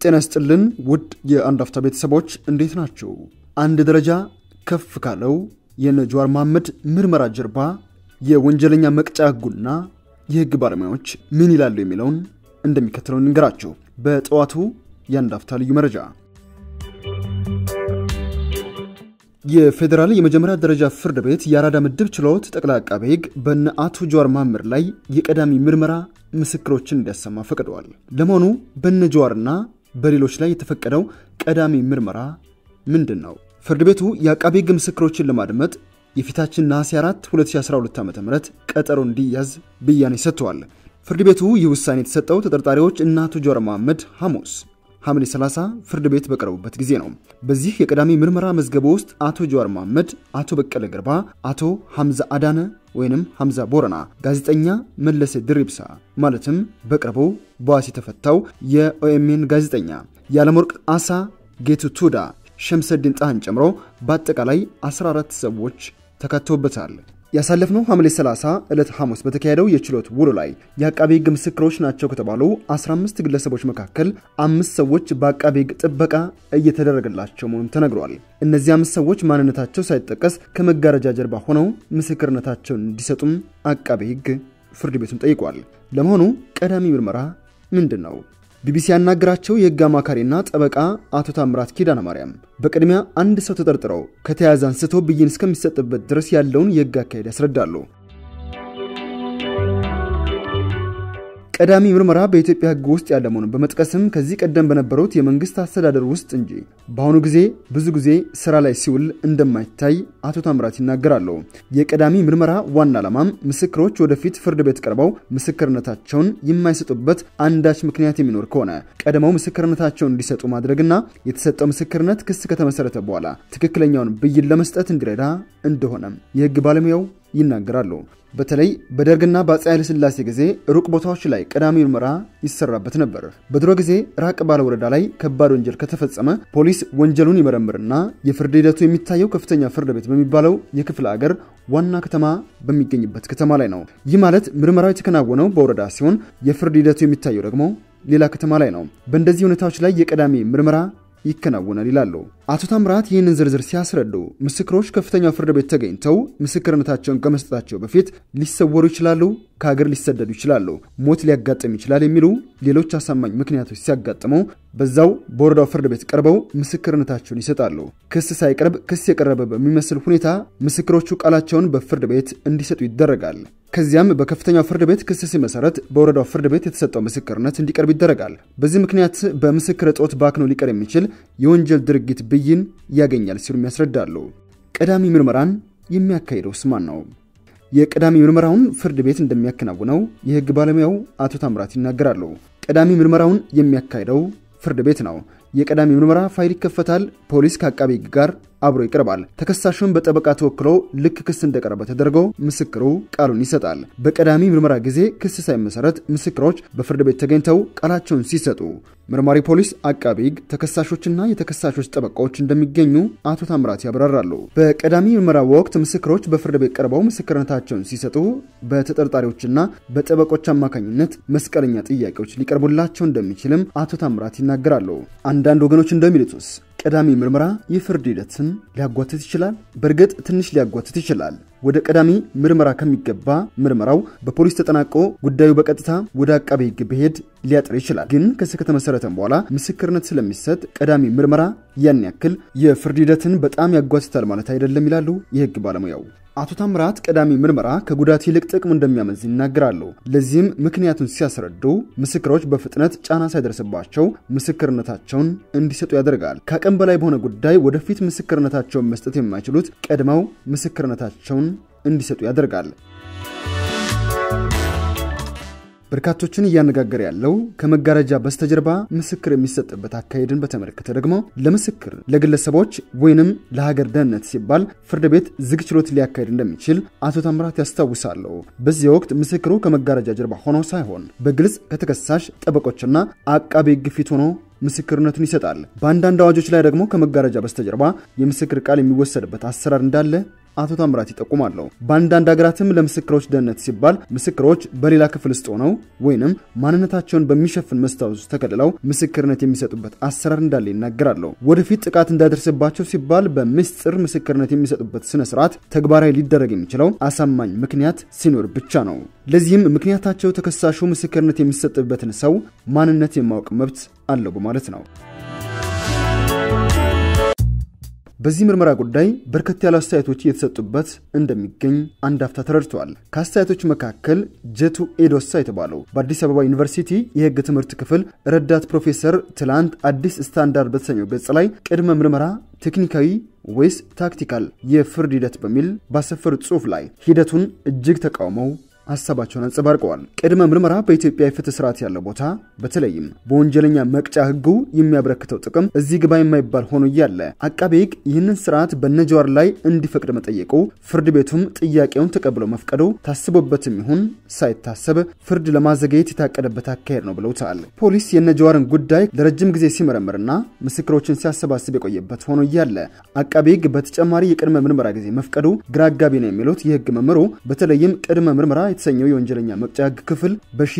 ጤና ይስጥልን ውድ የአንድ አፍታ ቤተሰቦች እንዴት ናቸው? አንድ ደረጃ ከፍ ካለው የነ ጀዋር መሐመድ ምርመራ ጀርባ የወንጀለኛ መቅጫ ሕጉና የሕግ ባለሙያዎች ምን ይላሉ የሚለውን እንደሚከተለው እንንገራችሁ። በጠዋቱ የአንድ አፍታ ልዩ መረጃ የፌዴራል የመጀመሪያ ደረጃ ፍርድ ቤት የአራዳ ምድብ ችሎት ጠቅላይ አቃቤ ሕግ በነ አቶ ጀዋር መሐመድ ላይ የቀዳሚ ምርመራ ምስክሮችን እንዲያሰማ ፈቅደዋል። ለመሆኑ በነ ጀዋርና በሌሎች ላይ የተፈቀደው ቀዳሚ ምርመራ ምንድን ነው? ፍርድ ቤቱ የአቃቤ ሕግ ምስክሮችን ለማድመጥ የፊታችን ነሐሴ 4 2012 ዓ ም ቀጠሮ እንዲያዝ ብያኔ ሰጥተዋል። ፍርድ ቤቱ ይህ ውሳኔ የተሰጠው ተጠርጣሪዎች እነ አቶ ጀዋር መሐመድ ሐሙስ ሐምሌ 30 ፍርድ ቤት በቀረቡበት ጊዜ ነው። በዚህ የቀዳሚ ምርመራ መዝገብ ውስጥ አቶ ጀዋር መሐመድ፣ አቶ በቀለ ገርባ፣ አቶ ሐምዛ አዳነ ወይንም ሐምዛ ቦረና፣ ጋዜጠኛ መለሰ ድሪብሳ ማለትም በቅርቡ በዋስ የተፈታው የኦኤምኤን ጋዜጠኛ የዓለምወርቅ አሳ፣ ጌቱ ቱዳ፣ ሸምሰድን ጣህን ጨምሮ በአጠቃላይ 14 ሰዎች ተካተውበታል። ያሳለፍነው ሐምሌ 30 ዕለት ሐሙስ በተካሄደው የችሎት ውሎ ላይ የአቃቤ ሕግ ምስክሮች ናቸው ከተባሉ 15 ግለሰቦች መካከል አምስት ሰዎች በአቃቤ ሕግ ጥበቃ እየተደረገላቸው መሆኑን ተነግሯል። እነዚህ አምስት ሰዎች ማንነታቸው ሳይጠቀስ ከመጋረጃ ጀርባ ሆነው ምስክርነታቸውን እንዲሰጡም አቃቤ ሕግ ፍርድ ቤቱን ጠይቋል። ለመሆኑ ቀዳሚ ምርመራ ምንድን ነው? ቢቢሲ ያናገራቸው የሕግ አማካሪና ጠበቃ አቶ ታምራት ኪዳነ ማርያም በቅድሚያ አንድ ሰው ተጠርጥረው ከተያዘ አንስቶ ብይን እስከሚሰጥበት ድረስ ያለውን የሕግ አካሄድ ያስረዳሉ። ቀዳሚ ምርመራ በኢትዮጵያ ሕግ ውስጥ ያለ መሆኑን በመጥቀስም ከዚህ ቀደም በነበሩት የመንግስት አስተዳደር ውስጥ እንጂ በአሁኑ ጊዜ ብዙ ጊዜ ስራ ላይ ሲውል እንደማይታይ አቶ ታምራት ይናገራሉ። የቀዳሚ ምርመራ ዋና ዓላማም ምስክሮች ወደፊት ፍርድ ቤት ቀርበው ምስክርነታቸውን የማይሰጡበት አንዳች ምክንያት የሚኖር ከሆነ ቀድመው ምስክርነታቸውን እንዲሰጡ ማድረግና የተሰጠው ምስክርነት ክስ ከተመሰረተ በኋላ ትክክለኛውን ብይን ለመስጠት እንዲረዳ እንደሆነም የሕግ ባለሙያው ይናገራሉ። በተለይ በደርግና በአፄ ኃይለ ሥላሴ ጊዜ ሩቅ ቦታዎች ላይ ቀዳሚ ምርመራ ይሰራበት ነበር። በድሮ ጊዜ ራቅ ባለ ወረዳ ላይ ከባድ ወንጀል ከተፈጸመ ፖሊስ ወንጀሉን ይመረምርና የፍርድ ሂደቱ የሚታየው ከፍተኛ ፍርድ ቤት በሚባለው የክፍለ አገር ዋና ከተማ በሚገኝበት ከተማ ላይ ነው። ይህ ማለት ምርመራው የተከናወነው በወረዳ ሲሆን የፍርድ ሂደቱ የሚታየው ደግሞ ሌላ ከተማ ላይ ነው። በእንደዚህ ሁኔታዎች ላይ የቀዳሚ ምርመራ ይከናወናል ይላሉ አቶ ታምራት። ይህንን ዝርዝር ሲያስረዱ ምስክሮች ከፍተኛው ፍርድ ቤት ተገኝተው ምስክርነታቸውን ከመስጠታቸው በፊት ሊሰወሩ ይችላሉ፣ ከሀገር ሊሰደዱ ይችላሉ፣ ሞት ሊያጋጥም ይችላል የሚሉ ሌሎች አሳማኝ ምክንያቶች ሲያጋጥሙ በዛው በወረዳው ፍርድ ቤት ቀርበው ምስክርነታቸውን ይሰጣሉ። ክስ ሳይቀርብ ክስ የቀረበ በሚመስል ሁኔታ ምስክሮቹ ቃላቸውን በፍርድ ቤት እንዲሰጡ ይደረጋል። ከዚያም በከፍተኛው ፍርድ ቤት ክስ ሲመሰረት በወረዳው ፍርድ ቤት የተሰጠው ምስክርነት እንዲቀርብ ይደረጋል። በዚህ ምክንያት በምስክር እጦት ባክኖ ሊቀር የሚችል የወንጀል ድርጊት ብይን ያገኛል ሲሉም ያስረዳሉ። ቀዳሚ ምርመራን የሚያካሂደውስ ማን ነው? የቀዳሚ ምርመራውን ፍርድ ቤት እንደሚያከናውነው የሕግ ባለሙያው አቶ ታምራት ይናገራሉ። ቀዳሚ ምርመራውን የሚያካሂደው ፍርድ ቤት ነው። የቀዳሚ ምርመራ ፋይል ይከፈታል። ፖሊስ ከአቃቤ ሕግ ጋር አብሮ ይቀርባል። ተከሳሹን በጠበቃ ተወክሎ ልክ ክስ እንደቀረበ ተደርጎ ምስክሩ ቃሉን ይሰጣል። በቀዳሚ ምርመራ ጊዜ ክስ ሳይመሰረት ምስክሮች በፍርድ ቤት ተገኝተው ቃላቸውን ሲሰጡ መርማሪ ፖሊስ፣ አቃቤ ሕግ፣ ተከሳሾችና የተከሳሾች ጠበቃዎች እንደሚገኙ አቶ ታምራት ያብራራሉ። በቀዳሚ ምርመራ ወቅት ምስክሮች በፍርድ ቤት ቀርበው ምስክርነታቸውን ሲሰጡ በተጠርጣሪዎችና በጠበቆች አማካኝነት መስቀለኛ ጥያቄዎች ሊቀርቡላቸው እንደሚችልም አቶ ታምራት ይናገራሉ። አንዳንድ ወገኖች እንደሚሉትስ ቀዳሚ ምርመራ የፍርድ ሂደትን ሊያጓትት ይችላል። በእርግጥ ትንሽ ሊያጓትት ይችላል። ወደ ቀዳሚ ምርመራ ከሚገባ ምርመራው በፖሊስ ተጠናቆ ጉዳዩ በቀጥታ ወደ አቃቤ ሕግ ብሄድ ሊያጥር ይችላል። ግን ክስ ከተመሰረተም በኋላ ምስክርነት ስለሚሰጥ ቀዳሚ ምርመራ ያን ያክል የፍርድ ሂደትን በጣም ያጓትታል ማለት አይደለም ይላሉ የሕግ ባለሙያው አቶ ታምራት። ቀዳሚ ምርመራ ከጉዳት ይልቅ ጥቅሙ እንደሚያመዝን ይናገራሉ። ለዚህም ምክንያቱን ሲያስረዱ ምስክሮች በፍጥነት ጫና ሳይደርስባቸው ምስክርነታቸውን እንዲሰጡ ያደርጋል። ከአቅም በላይ በሆነ ጉዳይ ወደፊት ምስክርነታቸውን መስጠት የማይችሉት ቀድመው ምስክርነታቸውን እንዲሰጡ ያደርጋል። በርካቶችን እያነጋገረ ያለው ከመጋረጃ በስተጀርባ ምስክር የሚሰጥበት አካሄድን በተመለከተ ደግሞ ለምስክር ለግለሰቦች ወይንም ለሀገር ደህንነት ሲባል ፍርድ ቤት ዝግ ችሎት ሊያካሄድ እንደሚችል አቶ ታምራት ያስታውሳሉ። በዚህ ወቅት ምስክሩ ከመጋረጃ ጀርባ ሆኖ ሳይሆን በግልጽ ከተከሳሽ ጠበቆችና አቃቤ ሕግ ፊት ሆኖ ምስክርነቱን ይሰጣል። በአንዳንድ አዋጆች ላይ ደግሞ ከመጋረጃ በስተጀርባ የምስክር ቃል የሚወሰድበት አሰራር እንዳለ አቶ ታምራት ይጠቁማሉ። በአንዳንድ ሀገራትም ለምስክሮች ደህንነት ሲባል ምስክሮች በሌላ ክፍል ውስጥ ሆነው ወይንም ማንነታቸውን በሚሸፍን መስታወት ውስጥ ተከልለው ምስክርነት የሚሰጡበት አሰራር እንዳለ ይናገራሉ። ወደፊት ጥቃት እንዳይደርስባቸው ሲባል በምስጢር ምስክርነት የሚሰጡበት ስነ ስርዓት ተግባራዊ ሊደረግ የሚችለው አሳማኝ ምክንያት ሲኖር ብቻ ነው። ለዚህም ምክንያታቸው ተከሳሹ ምስክርነት የሚሰጥበትን ሰው ማንነት የማወቅ መብት አለው በማለት ነው። በዚህ ምርመራ ጉዳይ በርከት ያሉ አስተያየቶች እየተሰጡበት እንደሚገኝ አንድ አፍታ ተረድተዋል። ከአስተያየቶች መካከል ጀቱ ኤዶሳ የተባለው በአዲስ አበባ ዩኒቨርሲቲ የሕግ ትምህርት ክፍል ረዳት ፕሮፌሰር ትላንት አዲስ ስታንዳርድ በተሰኘው ገጽ ላይ ቅድመ ምርመራ ቴክኒካዊ ወይስ ታክቲካል የፍርድ ሂደት በሚል ባሰፈሩት ጽሑፍ ላይ ሂደቱን እጅግ ተቃውመው ሀሳባቸውን አንጸባርቀዋል። ቅድመ ምርመራ በኢትዮጵያ የፍትህ ስርዓት ያለው ቦታ በተለይም በወንጀለኛ መቅጫ ህጉ የሚያበረክተው ጥቅም እዚህ ግባ የማይባል ሆኖ እያለ አቃቤ ህግ ይህንን ስርዓት በነጀዋር ላይ እንዲፈቅድ መጠየቁ፣ ፍርድ ቤቱም ጥያቄውን ተቀብሎ መፍቀዱ ታስቦበትም ይሁን ሳይታሰብ ፍርድ ለማዘገየት የታቀደበት አካሄድ ነው ብለውታል። ፖሊስ የነጀዋርን ጉዳይ ለረጅም ጊዜ ሲመረምርና ምስክሮችን ሲያሰባስብ የቆየበት ሆኖ እያለ አቃቤ ህግ በተጨማሪ የቅድመ ምርመራ ጊዜ መፍቀዱ ግራ አጋቢ ነው የሚሉት የህግ መምህሩ በተለይም ቅድመ ምርመራ የተሰኘው የወንጀለኛ መቅጫ ህግ ክፍል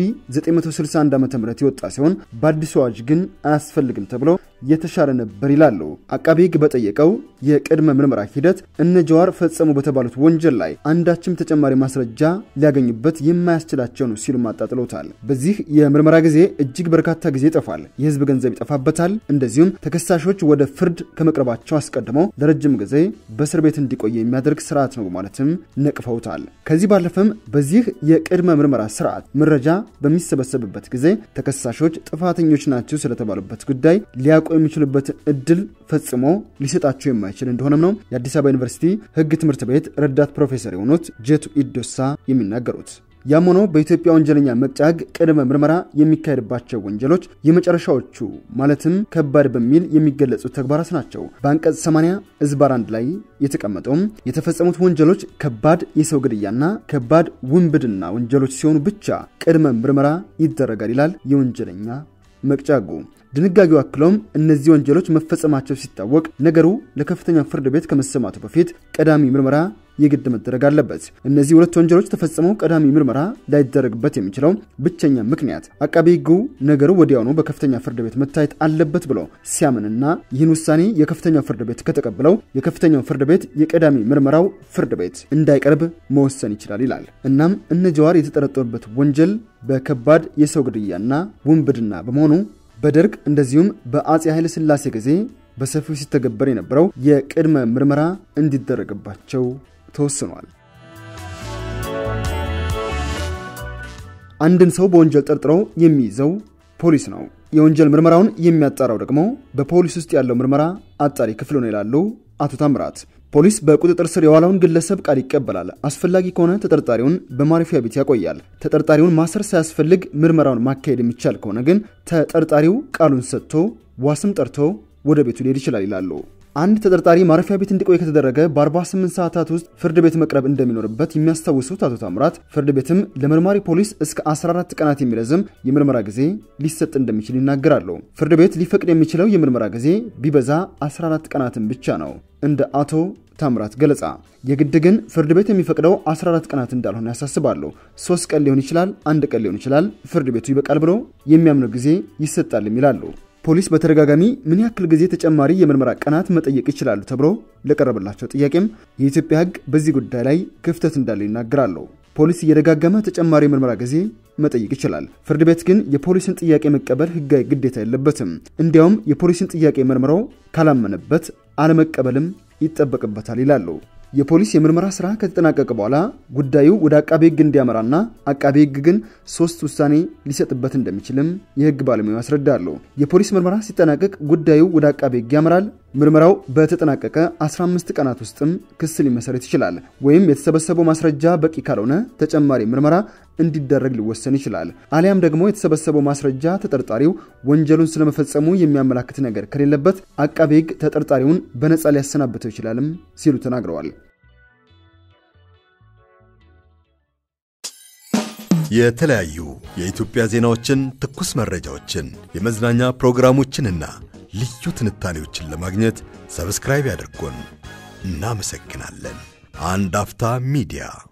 በ1961 ዓ ም የወጣ ሲሆን በአዲሱ አዋጅ ግን አያስፈልግም ተብሎ የተሻለ ነበር ይላሉ። አቃቤ ህግ በጠየቀው የቅድመ ምርመራ ሂደት እነ ጀዋር ፈጸሙ በተባሉት ወንጀል ላይ አንዳችም ተጨማሪ ማስረጃ ሊያገኙበት የማያስችላቸው ነው ሲሉም አጣጥለውታል። በዚህ የምርመራ ጊዜ እጅግ በርካታ ጊዜ ይጠፋል፣ የህዝብ ገንዘብ ይጠፋበታል። እንደዚሁም ተከሳሾች ወደ ፍርድ ከመቅረባቸው አስቀድመው ለረጅም ጊዜ በእስር ቤት እንዲቆየ የሚያደርግ ስርዓት ነው በማለትም ነቅፈውታል። ከዚህ ባለፈም በዚህ የቅድመ ምርመራ ስርዓት መረጃ በሚሰበሰብበት ጊዜ ተከሳሾች ጥፋተኞች ናቸው ስለተባሉበት ጉዳይ ሊያውቁ የሚችሉበትን እድል ፈጽሞ ሊሰጣቸው የማይችል እንደሆነም ነው የአዲስ አበባ ዩኒቨርሲቲ ህግ ትምህርት ቤት ረዳት ፕሮፌሰር የሆኑት ጀቱ ኢዶሳ የሚናገሩት። ያም ሆኖ በኢትዮጵያ ወንጀለኛ መቅጫ ህግ ቅድመ ምርመራ የሚካሄድባቸው ወንጀሎች የመጨረሻዎቹ ማለትም ከባድ በሚል የሚገለጹት ተግባራት ናቸው። በአንቀጽ 80 እዝባር አንድ ላይ የተቀመጠውም የተፈጸሙት ወንጀሎች ከባድ የሰው ግድያና ከባድ ውንብድና ወንጀሎች ሲሆኑ ብቻ ቅድመ ምርመራ ይደረጋል ይላል የወንጀለኛ መቅጫ ህጉ። ድንጋጌው አክለውም እነዚህ ወንጀሎች መፈጸማቸው ሲታወቅ ነገሩ ለከፍተኛ ፍርድ ቤት ከመሰማቱ በፊት ቀዳሚ ምርመራ የግድ መደረግ አለበት። እነዚህ ሁለት ወንጀሎች ተፈጽመው ቀዳሚ ምርመራ ላይደረግበት የሚችለው ብቸኛ ምክንያት አቃቤ ህጉ ነገሩ ወዲያውኑ በከፍተኛ ፍርድ ቤት መታየት አለበት ብሎ ሲያምንና ይህን ውሳኔ የከፍተኛው ፍርድ ቤት ከተቀበለው የከፍተኛው ፍርድ ቤት የቀዳሚ ምርመራው ፍርድ ቤት እንዳይቀርብ መወሰን ይችላል ይላል። እናም እነ ጀዋር የተጠረጠሩበት ወንጀል በከባድ የሰው ግድያና ውንብድና በመሆኑ በደርግ እንደዚሁም በአጼ ኃይለ ሥላሴ ጊዜ በሰፊው ሲተገበር የነበረው የቅድመ ምርመራ እንዲደረግባቸው ተወስኗል። አንድን ሰው በወንጀል ጠርጥሮ የሚይዘው ፖሊስ ነው። የወንጀል ምርመራውን የሚያጣራው ደግሞ በፖሊስ ውስጥ ያለው ምርመራ አጣሪ ክፍል ነው ይላሉ አቶ ታምራት። ፖሊስ በቁጥጥር ስር የዋለውን ግለሰብ ቃል ይቀበላል። አስፈላጊ ከሆነ ተጠርጣሪውን በማረፊያ ቤት ያቆያል። ተጠርጣሪውን ማሰር ሳያስፈልግ ምርመራውን ማካሄድ የሚቻል ከሆነ ግን ተጠርጣሪው ቃሉን ሰጥቶ ዋስም ጠርቶ ወደ ቤቱ ሊሄድ ይችላል ይላሉ። አንድ ተጠርጣሪ ማረፊያ ቤት እንዲቆይ ከተደረገ በ48 ሰዓታት ውስጥ ፍርድ ቤት መቅረብ እንደሚኖርበት የሚያስታውሱት አቶ ታምራት ፍርድ ቤትም ለመርማሪ ፖሊስ እስከ 14 ቀናት የሚረዝም የምርመራ ጊዜ ሊሰጥ እንደሚችል ይናገራሉ። ፍርድ ቤት ሊፈቅድ የሚችለው የምርመራ ጊዜ ቢበዛ 14 ቀናትን ብቻ ነው እንደ አቶ ታምራት ገለጻ። የግድ ግን ፍርድ ቤት የሚፈቅደው 14 ቀናት እንዳልሆነ ያሳስባሉ። ሶስት ቀን ሊሆን ይችላል፣ አንድ ቀን ሊሆን ይችላል። ፍርድ ቤቱ ይበቃል ብሎ የሚያምነው ጊዜ ይሰጣልም ይላሉ። ፖሊስ በተደጋጋሚ ምን ያክል ጊዜ ተጨማሪ የምርመራ ቀናት መጠየቅ ይችላሉ ተብሎ ለቀረበላቸው ጥያቄም የኢትዮጵያ ሕግ በዚህ ጉዳይ ላይ ክፍተት እንዳለው ይናገራሉ። ፖሊስ እየደጋገመ ተጨማሪ የምርመራ ጊዜ መጠየቅ ይችላል። ፍርድ ቤት ግን የፖሊስን ጥያቄ መቀበል ሕጋዊ ግዴታ የለበትም። እንዲያውም የፖሊስን ጥያቄ መርምሮ ካላመነበት አለመቀበልም ይጠበቅበታል ይላሉ። የፖሊስ የምርመራ ስራ ከተጠናቀቀ በኋላ ጉዳዩ ወደ አቃቤ ሕግ እንዲያመራና አቃቤ ሕግ ግን ሶስት ውሳኔ ሊሰጥበት እንደሚችልም የሕግ ባለሙያው ያስረዳሉ። የፖሊስ ምርመራ ሲጠናቀቅ ጉዳዩ ወደ አቃቤ ሕግ ያመራል። ምርመራው በተጠናቀቀ 15 ቀናት ውስጥም ክስ ሊመሰረት ይችላል። ወይም የተሰበሰበው ማስረጃ በቂ ካልሆነ ተጨማሪ ምርመራ እንዲደረግ ሊወሰን ይችላል። አሊያም ደግሞ የተሰበሰበው ማስረጃ ተጠርጣሪው ወንጀሉን ስለመፈጸሙ የሚያመላክት ነገር ከሌለበት አቃቤ ሕግ ተጠርጣሪውን በነፃ ሊያሰናብተው ይችላልም ሲሉ ተናግረዋል። የተለያዩ የኢትዮጵያ ዜናዎችን፣ ትኩስ መረጃዎችን፣ የመዝናኛ ፕሮግራሞችንና ልዩ ትንታኔዎችን ለማግኘት ሰብስክራይብ ያድርጉን። እናመሰግናለን። አንድ አፍታ ሚዲያ